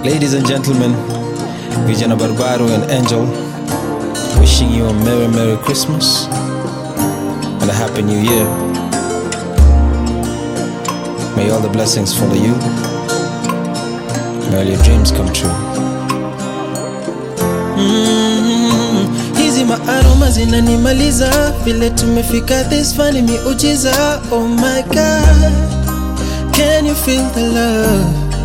Ladies and gentlemen, Vijana Barbaro and Angel, wishing you a Merry Merry Christmas and a Happy New Year. May all the blessings follow you. May all your dreams come true. Mm, hizi maaroma zinanimaliza vile tumefika this far ni miujiza oh my god can you feel the love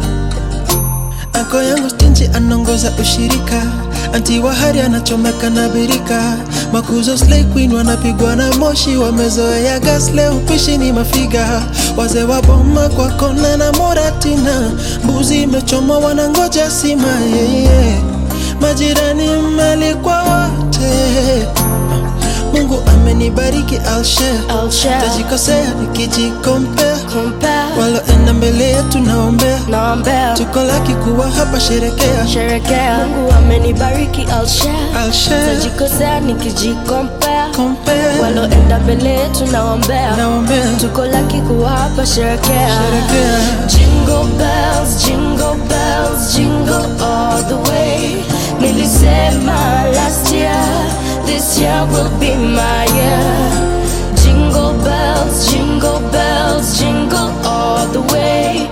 ako yangu stinchi anaongoza ushirika anti wahari anachomeka na birika makuzo slay queen wanapigwa na moshi wamezoea gas leo upishi ni mafiga wazee wa boma kwa kona na moratina mbuzi imechoma wanangoja sima yeye yeah, yeah. majirani mmealikwa wote mungu amenibariki I'll share. I'll share. tajikosea nikijikompea Compare. waloenda mbele yetu naombea Naombea. tuko laki kuwa hapa sherekea Sherekea. Mungu amenibariki I'll share. I'll share. Tajikosea nikijikompea. Compare. Waloenda mbele yetu naombea. naombea Tuko laki kuwa hapa sherekea. sherekea Jingle bells, jingle bells, jingle all the way. Nilisema last year, this year will be my year. Jingle bells, jingle bells, jingle all the way.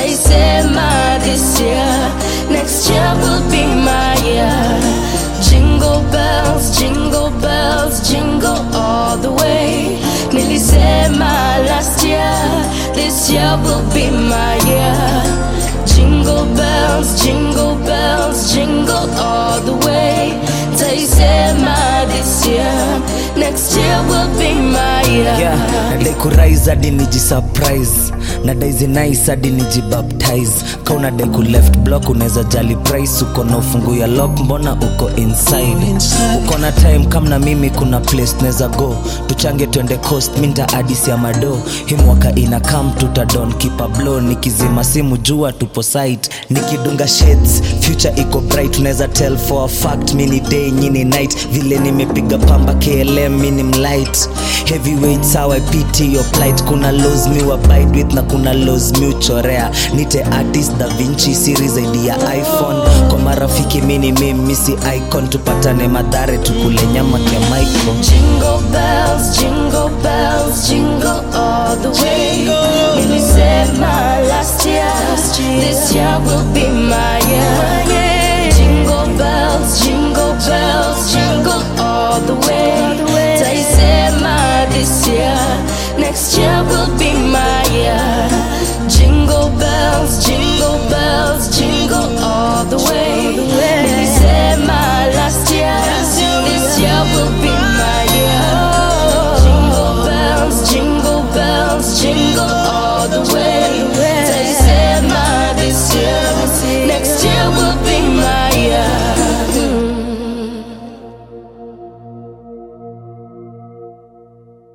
Taisema this year, next year will be my year. Jingle bells, jingle bells, jingle all the way. Nilisema last year, this year will be my year. Jingle bells, jingle bells, jingle all the way. Taisema this year, next year will be my year. yeah, nadai kurise hadi nijisurprise nadai zinais hadi nijibaptize ka unadai ku left block unaweza jali price uko na ufungu ya lock mbona uko inside inside. uko na time kam na mimi kuna place tunaweza go tuchange twende coast minta adis ya mado hii mwaka ina kam tutadon kipa blow nikizima simu jua tupo site nikidunga shades future iko bright unaweza tell for a fact mini day nyini night vile nimepiga pamba klm mini mlight heavyweights how i pity your plight kuna laws mi wa bide with na kuna laws mi uchorea nite artist da vinci series zaidi ya iphone kwa marafiki mini mimisi icon tupatane madhare tukule nyama kya mico Jingle bells, jingle bells, jingle all the way. Nilisema last year, this year will be my